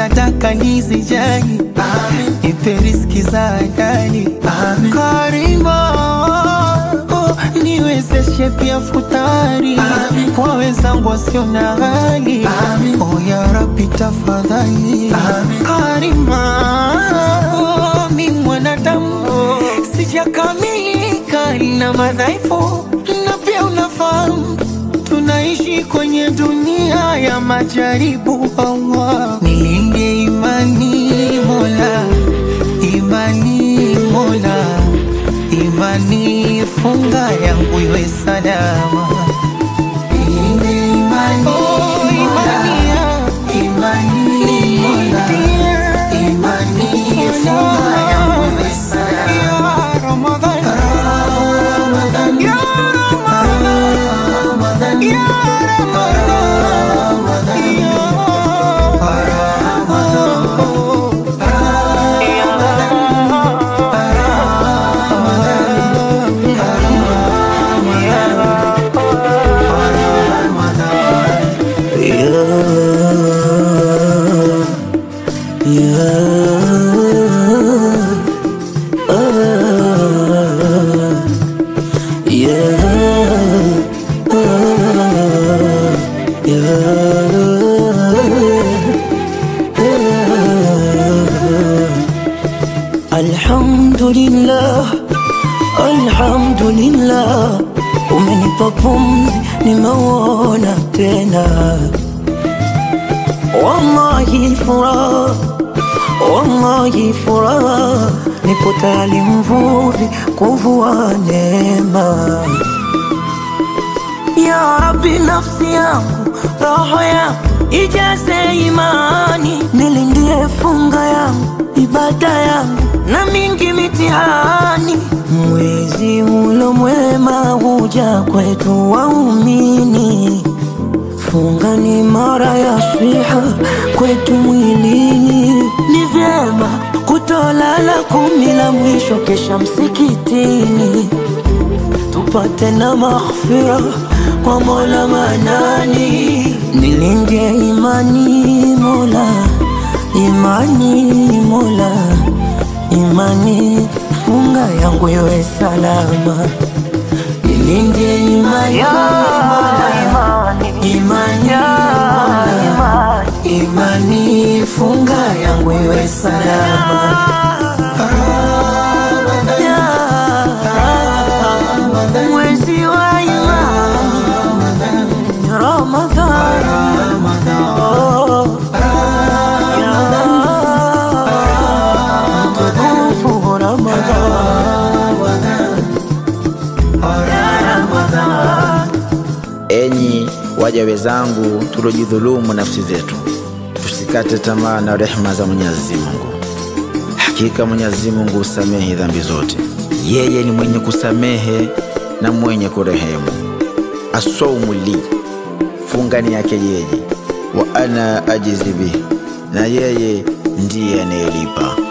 sadaka nizijali, nipe riziki za halali Karima, oh, niwezeshe pia futari kwa wenzangu wasio na hali oh, ya Rabbi tafadhali Karima, oh, mi mwanadamu sijakamilika na madhaifu, na pia unafahamu tunaishi kwenye dunia ya majaribu. Allah, nilinde imani Mola, imani Mola, imani funga yangu iwe salama. Nilinde imani Oh, imani ya- imani Mola, imani funga yangu iwe salama. Ya Ramadhan, Ramadan, Ya Ramadhan, Ramadan, Ya Ramadhan, Ya Alhamdulillah, alhamdulillah, umenipa pumzi, nimeuona tena. Wallahi furaha, wallahi furaha, nipo tayari mvuvi kuvua neema. Ya Rabbi, nafsi yangu, roho yangu ijaze imani, nilindie funga yangu, ibada yangu na mingi mitihani. Mwezi ulo mwema huja kwetu waumini, funga ni mara ya swiha kwetu mwilini. Ni vyema kutolala kumi la mwisho, kesha msikitini tupate na maghfira kwa Mola Manani, nilinde imani Mola, imani Mola, imani funga yangu iwe salama, nilinde imani Mola, imani Mola, imani funga yangu iwe salama. Ya mwezi wa imani Ramadhan, oh, ya mtukufu Ramadhan. Enyi waja wenzangu, tuliojidhulumu nafsi zetu, tusikate tamaa na rehema za Mwenyezi Mungu. Hakika Mwenyezi Mungu husamehe dhambi zote, yeye ni mwenye kusamehe na mwenye kurehemu. Asaumu li, funga ni yake yeye, wa ana ajizi bihi, na yeye ndiye anayelipa.